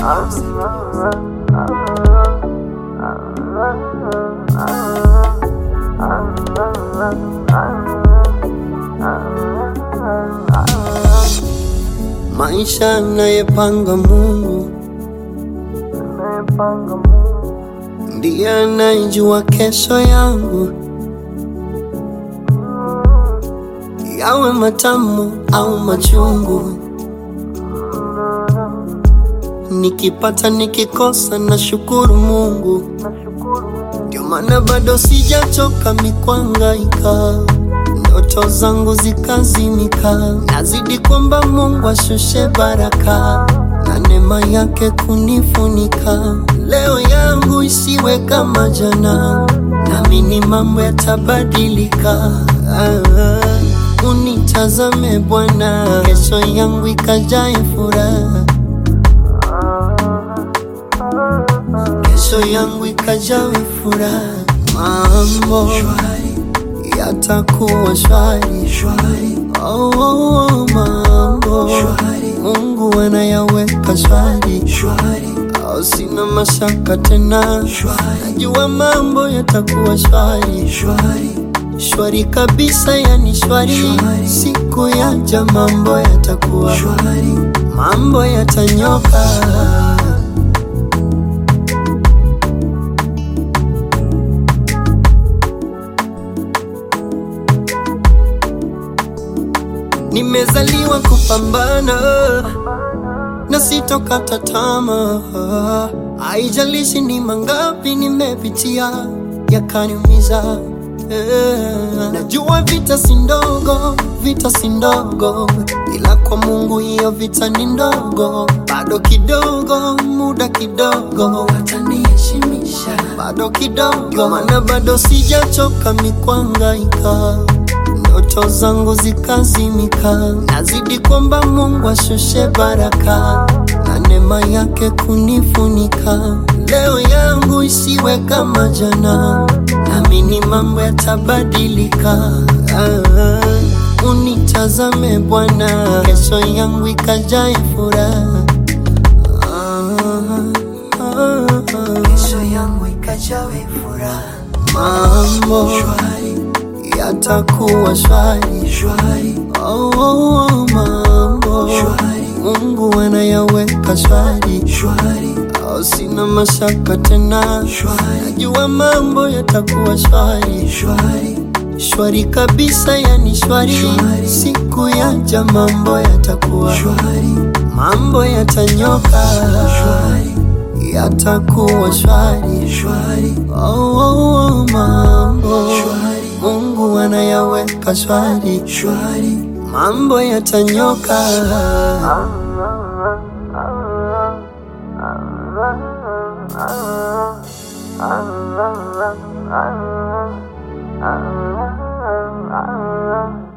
Maisha anayepanga Mungu ndiye anayejua kesho yangu, yawe matamu au machungu. Nikipata nikikosa, na shukuru Mungu. Ndio maana bado sijachoka mikwangaika, ndoto zangu zikazimika. Nazidi kwamba Mungu ashushe baraka na neema yake kunifunika. Leo yangu isiwe kama jana, naamini mambo yatabadilika. Ah, unitazame Bwana, kesho yangu ikajae furaha kesho yangu ikajawe furaha, mambo yatakuwa shwari. Oh, oh, oh, mambo Mungu anayaweka shwari, oh, sina mashaka tena, najua mambo yatakuwa shwari shwari kabisa, yani shwari. Siku yaja mambo yatakuwa mambo yatanyoka. Nimezaliwa kupambana na sitokata tamaa, haijalishi ni mangapi nimepitia yakaniumiza. Eh, Najua vita si ndogo, vita si ndogo, ila kwa Mungu hiyo vita ni ndogo. Bado kidogo, muda kidogo, wataniheshimisha bado kidogo, maana bado sijachoka mikwangaika ndoto zangu zikazimika, nazidi kwamba Mungu ashushe baraka na neema yake kunifunika. Leo yangu isiwe kama jana, naamini mambo yatabadilika. Ah, unitazame Bwana, kesho yangu ikajae furaha. Ah, ah, ah. kesho yangu ikajawe furaha Mambo yatakuwa shwari. shwari Oh, oh, oh, mambo Shwari. Mungu anayaweka shwari, shwari oh, sina mashaka tena, shwari najua mambo yatakuwa shwari shwari shwari kabisa, yani shwari. Shwari. Siku yaja mambo yatakuwa shwari mambo yatanyoka, shwari yatakuwa shwari. shwari Oh, oh, oh, mambo Shwari. Mungu anayaweka shwari, shwari mambo yatanyoka. Ah